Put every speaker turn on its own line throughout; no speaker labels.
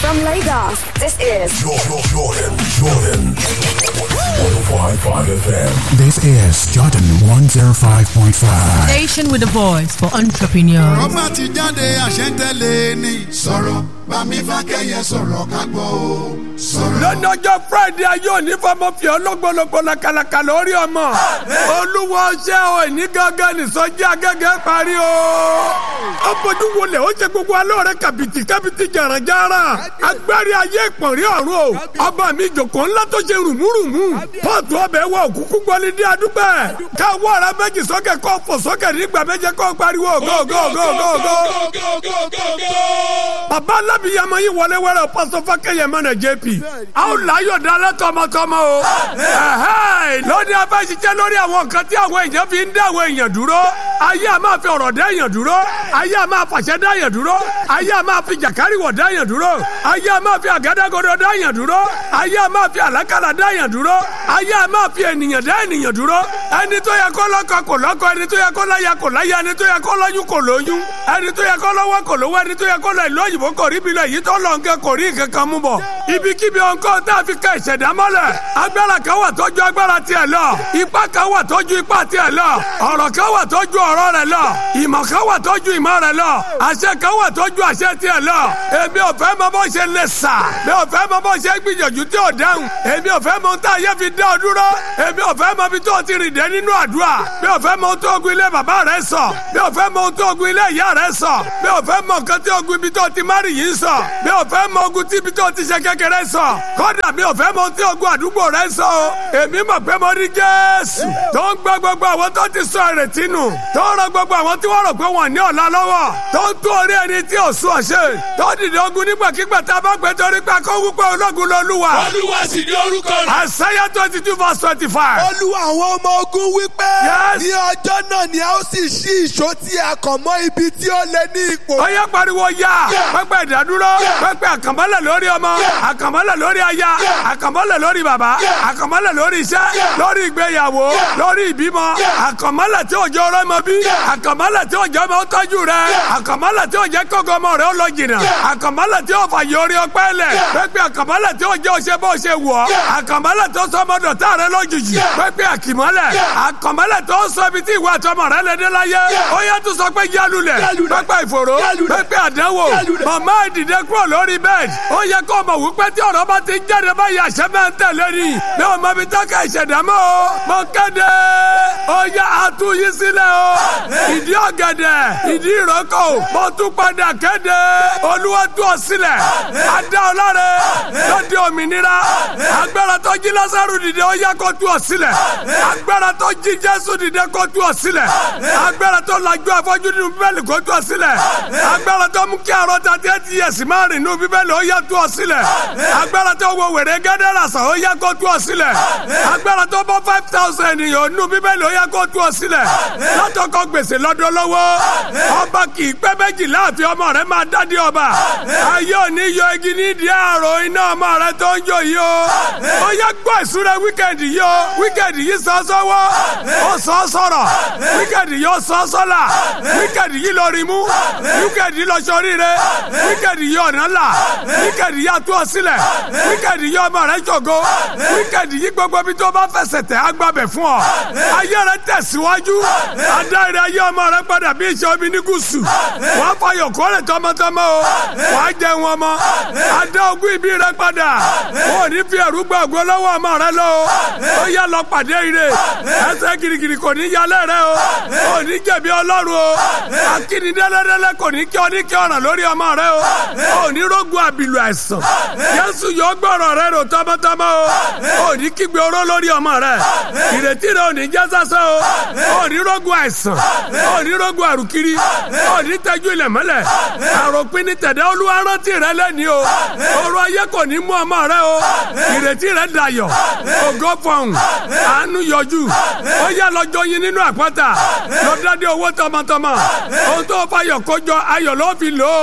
From Lagos, this is
Jordan, Jordan, Jordan. 105.5 FM.
This is Jordan 105.5.
Station with a voice for entrepreneurs.
ọba ti jáde àṣẹ́ntẹ́lẹ̀ ni. sọ̀rọ̀ bámi fákẹ́yẹ sọ̀rọ̀ ká gbọ́ o. sọ̀rọ̀.
lọ́nàjọ́ friday ayé òní fọmọ fi ọlọ́gbọ̀lọ́gbọ̀ lakalaka lórí ọmọ olúwo ṣé o ní gángan nìsọjí agẹ́gẹ́ parí o. ó bójú wọlé ó ṣe gbogbo alóore kàbìtì kàbìtì jàràjàrà agbárí ayé ìpọ̀nrí ọ̀run o ọba mi jòkó ńlá tó ṣe rùmúrùmú pọ́ọ̀tù ọbẹ̀ wọ òkúkú gbọ́lí ní adúgbẹ́ káwọ́ ara méjì sókè kó fò sókè nígbà méje kó pariwo go go go go go bàbá alábìyàmọ yìí wọlé wẹrẹ pásọ fákẹyẹ mẹnà jp aw láyọ̀ dalẹ̀ tọmọtọmọ o ẹhẹ́ lónìí a fẹ́ ṣiṣẹ́ lórí àwọn nǹkan tí àwọn èèyàn fi ń dá àwọn èèyàn dúró ayé a máa fi ọ̀rọ̀ dá èèyàn dúró ayé a máa fàṣẹ dá èèyàn dúró ayé a máa fi jàkáríwọ̀ dá èèyàn dúró ayé a máa fi àgádágodo dá èèyàn dúró ayé a máa fi àlákàlà dá èèyàn dúró ayé a máa fi ènìyàn dá ènìyàn dúró ẹni tó yẹ kó lọ́kọ kò lọ́kọ ẹni tó yẹ kó láya kò láya ẹni tó yẹ kó lóyún kò lóyún ẹni tó yẹ kó lọ́wọ́ kò lówó ẹni tó yẹ kó lọ ìlú òyìnbó kò rí bilẹ̀ yìí tó lọ nǹkan kò rí nǹkan kan mú bọ̀ ibikíbi ọ̀nkọ́ tá a fi ka ìṣẹ̀dá mọ́lẹ̀ agbára kan wà tọ́jú agbára tiẹ̀ lọ ipá kan wà tọ́jú ipá tiẹ̀ lọ ọ̀rọ̀ kan wà tọ́jú ọ̀rọ̀ rẹ̀ lọ ìmọ̀ kan wà tọ́jú ìmọ̀ rẹ̀ lọ àṣẹ kan wà tọ́jú àṣẹ tiẹ̀ lọ èmi ò fẹ́ mọ bó ṣe lè sà mi ò fẹ́ mọ bó ṣe gbìyànjú tí ò dáhùn èmi ò fẹ́ mọ ohun tá a yẹ fi dá ọ dúró èmi ò fẹ́ mọ ibi tó ti rìn dé nínú àdúrà mi ò fẹ́ mọ ohun tó ogun ilé bàbá rẹ sọ mi ò fẹ́ mọ ohun tó ogun ilé ìyá rẹ sọ mi ò fẹ́ mọ nǹkan tí ogun ibi tó ti márì yìí sọ mi ò fẹ́ mọ ogun tí ibi tó ti ṣe kékeré sọ kódà mi ò fẹ́ mọ ohun tí ogun àdúgbò rẹ sọ o èmi mọ̀ pé mo rí Jésù tó ń gbọ́ gbogbo àwọn tó ti sọ ìrètí nù tó ń rọ gbogbo àwọn tí wọ́n rò pé wọ́n ní ọ̀la lọ́wọ́ tó ń tú orí ẹni tí ò sún ọ̀ṣẹ́ tó dìde ogun nígbàkigbà tá a bá gbé torí pé akọ́wé pé ológun lolúwa.
olúwa sì ní orúkọ rẹ̀.
Àṣàyà twenty two verse twenty five.
olúwa àwọn ọmọ ogun wípé
Yes.
ní ọjọ́ náà ni a ó sì ṣí ìṣó tí a kàn mọ́ ibi tí ó lé ní ipò.
ó yẹ pariwo ya pẹpẹ ìdádúró pẹpẹ àkànmọ́lẹ̀ lórí ọmọ àkànmọ́lẹ̀ lórí aya àkànmọ́lẹ̀ lórí bàbá àkànmọ́lẹ̀ lórí iṣẹ́ lórí ìgbéyàwó lórí ìbímọ àkànmọ́lẹ̀ tí òjò ọ̀rọ̀ mọ bí àkànmọ́lẹ̀ tí òjò ọmọ tọ́jú rẹ àkànmọ́lẹ̀ tí òjò kọ́kọ́ ọmọ rẹ ó lọ jìnnà àkànmọ́lẹ̀ tí òfà yorí ọpẹ́ lẹ̀ pẹpẹ àkànmọ́lẹ̀ tí òjò ṣe bó ṣe wọ̀ àkànmọ́lẹ̀ tó sọ ọmọdọ̀ tá rẹ lójijì pẹpẹ àkìmọ́lẹ̀ àkànmọ́lẹ̀ tó sọ ibi tí ìwà àtọmọ rẹ lè dé láyé ó yẹ tó sọ pé yálulẹ̀ pẹpẹ ìfòró pẹpẹ àdánwò màmá ìdìde kúrò lórí bẹ́ẹ̀dì ó yẹ kó mọ̀ wípé tí ọ̀rọ̀ bá ti jáde báyìí àṣẹ máa ń tẹ̀lé ni bí o mọ ibi tó ká ìṣẹ̀dá mọ́ o mo kéde ó yẹ àtúnyí sílẹ̀ o ìdí ọ̀gẹ̀dẹ̀ ìdí ìrókò mo tún padà kéde olúwa tú ọ sílẹ̀ adá ọlọ́rẹ̀ lọ́dẹ òmìnira agbára tó jí lásàrù dìde ó yẹ kó tú ọ sílẹ̀ agbára tó jí jésù dìde kó tú ọ sílẹ̀ agbára tó lajú afọ́jú nínú bíbélì kó tú ọ sílẹ̀ agbára tó mú kí àrọ́ ta tẹ́ ti yẹ̀sì máa rìn nínú bíbélì ó yẹ tú ọ sílẹ̀ agbára tó wo wèrè gẹ́dẹ́rà sàn ó yẹ kó tú ọ sílẹ̀ agbára tó bọ́ five thousand ènìyàn nínú bíbélì ó yẹ kó tú ọ sílẹ̀ látọkọ gbèsè lọ́dọ̀ lọ́wọ́ ọba kì í pẹ́ méjì láàfin ọmọ rẹ máa dádé ọba ayé òní yọ igi nídìí àrò iná ọmọ rẹ tó ń jò yìí o ó yẹ gbọ́ ìsúra wíkẹ̀ndì yìí o wíkẹ̀ndì yìí sọ sọ́wọ́ ó sọ sọ̀rọ̀ wíkẹ̀ndì yìí ó sọ sọ́là wíkẹ̀ndì yìí lọ rí mú wíkẹ̀ndì yìí lọ sọrí rẹ wíkẹ̀ndì yìí ọ̀nà là wíkẹ̀ndì yìí àtúọ̀ sílẹ̀ wíkẹ̀ndì yìí ọmọ rẹ jògo wíkẹ̀ndì yìí gbogbo bí tó bá fẹsẹ̀ tẹ̀ á gbàbẹ̀ fún ọ ayé rẹ tẹ̀síwájú adáyẹrẹ ayé ọmọ rẹ padà bí iṣẹ́ omi ní gúúsù wàá fọyọ̀ kórè tọmọtọmọ o wàá jẹ wọn mọ adá ogún ìbí rẹ padà ò ní fi ẹ̀rú gba ògo lọ́wọ́ ọmọ rẹ lọ o ó yá lọ pàdé ire ẹsẹ̀ girigiri kò ní yálẹ̀ rẹ o ò ní jẹ̀bi ọlọ́run o akíni dẹ́lẹ́dẹ́lẹ́ kò ní kí ọ ní kí ọ̀ràn lórí ọmọ rẹ o ò ní rógun àbìlù àìsàn Jésù yóò gbọ́rọ̀ rẹ rò tọmọtọmọ o ò ní kígbe oró lórí ọmọ rẹ ìrètí rẹ ò ní já sásán o ò ní rógun àìsàn ò ní rógun àrùkiri ò ní tẹ́jú ilẹ̀ mọ́lẹ̀ àròpin ní tẹ̀dẹ́ olúwa rántí rẹ lẹ́ni o ọrọ̀ ayé kò ní mú ọmọ rẹ o ìrètí rẹ dayọ̀ ògo fọhùn àánú yọjú ó yá lọ́jọ́ yín nínú àpáta lọ dáadé owó tọmọtọmọ ohun tó fayọ̀ kójọ ayọ̀ ló fi lò ó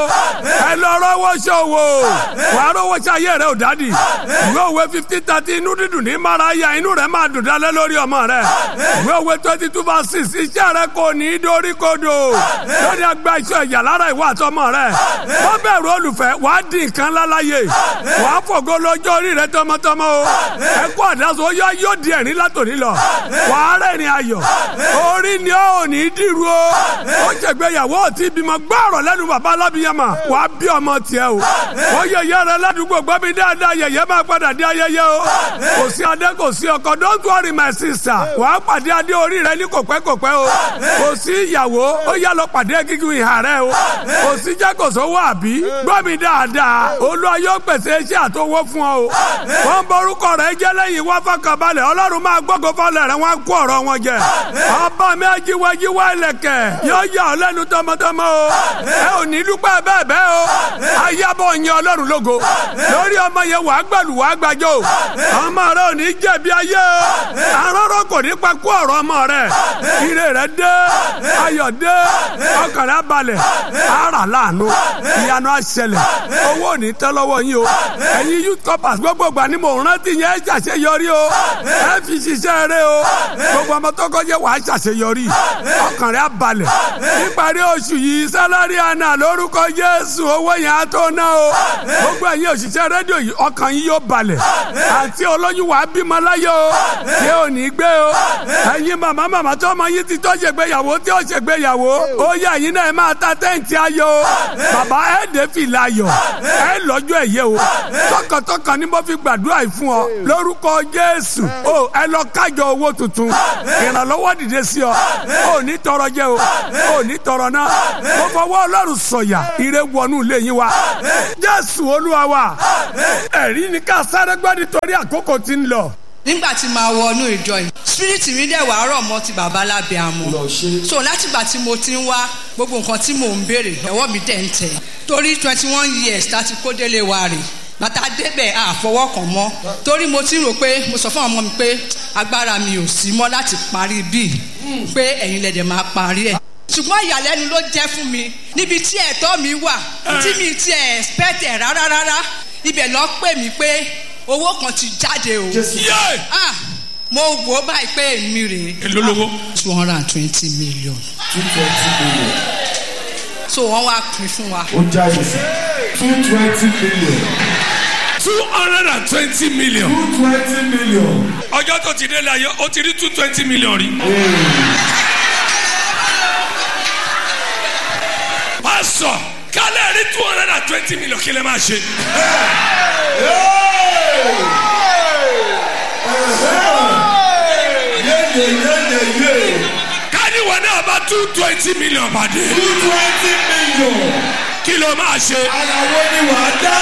ẹ lọ rọwọ́ ṣòwò wàá rọwọ́ ṣe ayé rẹ ò dádì ìwé òwe fifteen thirty inú dídùn ní mara ya inú rẹ máa dùn dálẹ́ lórí ọmọ rẹ ìwé òwe twenty two verse six iṣẹ́ rẹ kò ní í dorí kodò lórí agbá iṣẹ́ ìyà lára ìwà àtọmọ rẹ wọ́n bẹ̀rù olùfẹ́ wàá di nǹkan láláyè wàá fògo lọ́jọ́ orí rẹ tọmọtọmọ o ẹkú àdáso ó yá yóò di ẹ̀rín látòní lọ wàá rẹ́rìn ayọ̀ orí ni ó ò ní í dìrú o ó ṣègbéyàwó ò tí bímọ gbọ́rọ̀ lẹ́nu bàbá alábìyàmà wàá bí ọmọ tiẹ̀ o ó yẹyẹ rẹ ládùúgbò gbọ́ mi dáadáa yẹyẹ máa padà dé ayẹyẹ o kò sí adé kò sí ọkọ don't worry my sister wàá pàdé adé orí rẹ ní kòpẹ́kòpẹ́ o kò sí ìyàwó ó yá lọ pàdé gígùn ìhà rẹ o kò sí jẹ́ kò sówó àbí gbọ́ mi dáadáa olúwa yóò pèsè iṣẹ́ àtọwọ́ fún ọ o wọ́n borúkọ rẹ jẹ́ lẹ́yìn wá fọkànbalẹ̀ ọlọ́run máa gbọ́kọ̀ fọlẹ̀ rẹ wọ́n á kó ọ̀rọ̀ wọn jẹ ọba mi ajíwájíwá ilẹ̀kẹ̀ yóò yà ọ́ lẹ́nu tọmọtọmọ o ẹ ò ní dúpẹ́ bẹ́ẹ̀ bẹ́ẹ̀ o ayábọ̀ yin ọlọ́run lógo lórí ọmọ yẹn wàá gbàlù wàá gbàjọ ọmọ rẹ ò ní jẹ̀bi ayé o arọ́rọ́ kò ní pa kú ọ̀rọ̀ ọmọ rẹ ire rẹ dé ayọ̀ dé ọkàn rẹ balẹ̀ ara láàánú ìyanu àṣẹlẹ̀ owó ò ní tẹ́ lọ́wọ́ yín o ẹ̀yin youth corpers gbogbo gbà ni mò ń rántí yẹn ẹ ṣàṣeyọrí o ẹ fi ṣiṣẹ́ rẹ o gbogbo ọmọ tó kọjá wàá ṣàṣeyọrí ọkàn rẹ balẹ̀ níparí oṣù yìí sálárì àná lórúkọ Jésù owó yẹn á tó ná o gbogbo ẹ̀yin òṣìṣẹ́ rédíò yìí ọkàn yín yóò balẹ̀ àti olóyún wàá bímọ láyé o tí ò ní gbé o ẹ̀yin màmá màmá tó ọmọ yín ti tó ṣègbéyàwó tí ó ṣègbéyàwó ó yẹ ẹ̀yin náà ẹ máa ta tẹ́ǹtì ayọ̀ o bàbá ẹ̀ dé fìlà ayọ̀ ẹ̀ lọ́jọ́ ẹ̀yẹ o tọkàntọkàn ni mo fi gbàdúrà yìí fún ọ lórúkọ Jésù o ẹ lọ kájọ owó tuntun ìrànlọ́wọ́ dìde sí ọ ò ní tọrọ jẹ o ò ní tọrọ náà mo fọwọ́ Ọlọ́run sọ̀yà ire wọnú ilé yín wa Jésù Olúwa wa ẹ̀rí ni ká sáré gbọ́ nítorí àkókò tí ń lọ
nígbà tí màá wọnú ìjọ yìí spirit mi dẹ̀ wàá rọ̀ mọ́ ti bàbá lábẹ́ àmọ́ so látìgbà tí mo ti ń wá gbogbo nǹkan tí mò ń béèrè ẹ̀wọ́ mi dẹ̀ ń tẹ̀ torí twenty one years láti kó délé wa rè bàtà débẹ̀ àfọwọ́ kàn mọ́ torí mo ti rò pé mo sọ fún ọmọ mi pé agbára mi ò sí mọ́ láti parí bíi pé ẹ̀yin lẹ̀dẹ̀ máa parí ẹ̀ ṣùgbọ́n ìyàlẹ́nu ló jẹ́ fún mi níbi tí ẹ̀tọ́ mi wà tí mi ti ẹ̀ expect ẹ̀ rárá rárá ibẹ̀ lọ pè mí pé owó kan ti jáde o. ah mo wò ó báyìí pé èmi rèé.
èló lówó.
two hundred and twenty million.
two twenty million.
so wọ́n wá pín fún wa.
ó jáde sí two twenty million.
two hundred and twenty million.
two twenty million.
ọjọ́ tó ti délé ayé ó ti rí two twenty million rí. pásọ kálẹ̀ rí two hundred and twenty million kí lè máa ṣe. káníwọ̀ náà bá two twenty million pàdé.
two twenty million.
kí ló máa ṣe.
àyàwó ni wàá dá.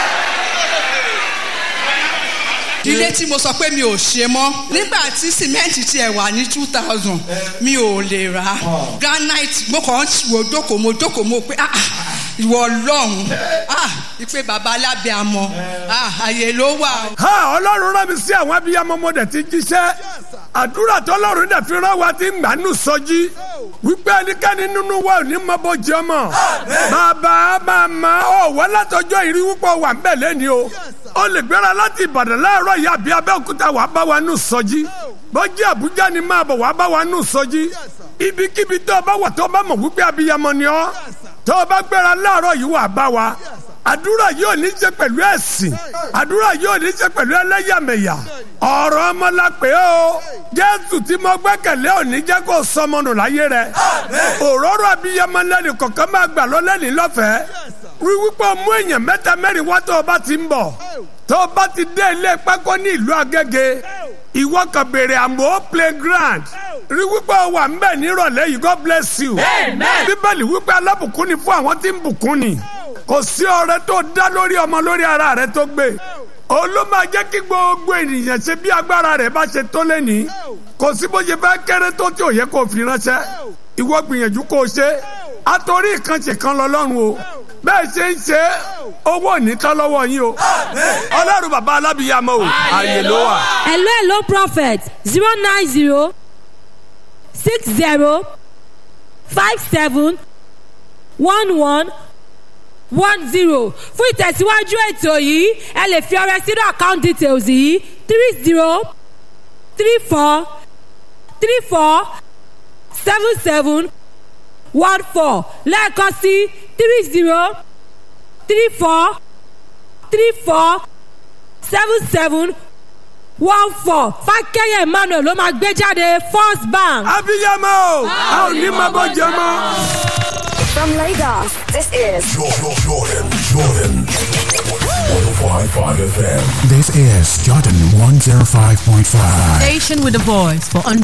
ilé tí mo sọ pé mi ò ṣe mọ́ nígbà tí sìmẹ́ǹtì tiẹ̀ wà ní two thousand mi ò lè rà granite mo kàn ń wò jókòó mo jókòó mo pé ah ìwọ ọlọ́run ah ìpè bàbá alábẹ́ àmọ́ ah àyè ló wà.
ha ọlọ́run rán mi sí àwọn abiyamọ mo dẹ̀ ti jíṣẹ́ àdúrà tọ́lọ́run dẹ̀ fi rán wa ti ń gbà nù sọjí wípé ẹnikẹ́ni nínú wa ò ní mọ bó jẹ ọmọ bàbá màmá ọ̀ wọ́n látọjọ́ ìrí wípé wà ń bẹ̀ lẹ́ni o ó lè gbéra láti ìbàdàn láàárọ̀ yìí àbí abẹ́òkúta wàá bá wa nù sọjí bọ́jí àbújá ni máa bọ̀ wàá bá wa nù sọjí ibikíbi tó o bá wà tó o bá mọ̀ wípé abiyamọ ni ọ́ tó o bá gbéra láàárọ̀ yìí wàá bá wa àdúrà yóò ní ṣe pẹ̀lú ẹ̀sìn àdúrà yóò ní ṣe pẹ̀lú ẹlẹ́yàmẹ̀yà ọ̀rọ̀ ọmọ la pè é o jésù tí mo gbẹ́kẹ̀lé òní jẹ́ kó sọmọ nù láyé rẹ̀ òróró abiyamọ lẹ́nu kọ̀ọ̀kan máa gbà lọ lẹ́ni lọ́fẹ̀ẹ́ rí wípé o mú èèyàn mẹ́ta mẹ́rin wá tó o bá ti ń bọ̀ tó o bá ti dé ilé pákó ní ìlú agége ìwọ kan béèrè àmọ́ playground rí wípé o wà ńbẹ̀ nírọ̀lẹ́ yìí god bless you bíbélì wípé alábùkún ni fún àwọn tí ń bùkún ni kò sí ọrẹ tó dá lórí ọmọ lórí ara rẹ tó gbé olú máa jẹ́ kí gbogbo ènìyàn ṣe bí agbára rẹ̀ bá ṣe tó lẹ́ni kò sí bó ṣe fẹ́ kéré tó tí ò yẹ kó fi ránṣẹ́ ìwọ gbìyànjú kó o ṣe àtòrí ìkànṣe kan lọ́lọ́run o bẹ́ẹ̀ ṣe ń ṣe owó nìkan lọ́wọ́ yín o ọlọ́run bàbá alábìyàmọ́ o àyè ló wà.
hello hello prophet zero nine zero six zero five seven one one one zero fún ìtẹ̀síwájú ètò yìí ẹ lè fi ọrẹ sínú account details yìí three zero three four three four seven seven one four lẹ́ẹ̀kan sí three zero three four three four seven seven one four fákẹ́yẹ̀ emmanuel ló máa gbé jáde first bank.
abiyamọ o a ò ní máa bọ jẹ mọ.
From Lagos, this is
Jordan, Jordan, Jordan. 105.5 FM.
This is Jordan 105.5.
Station with a voice for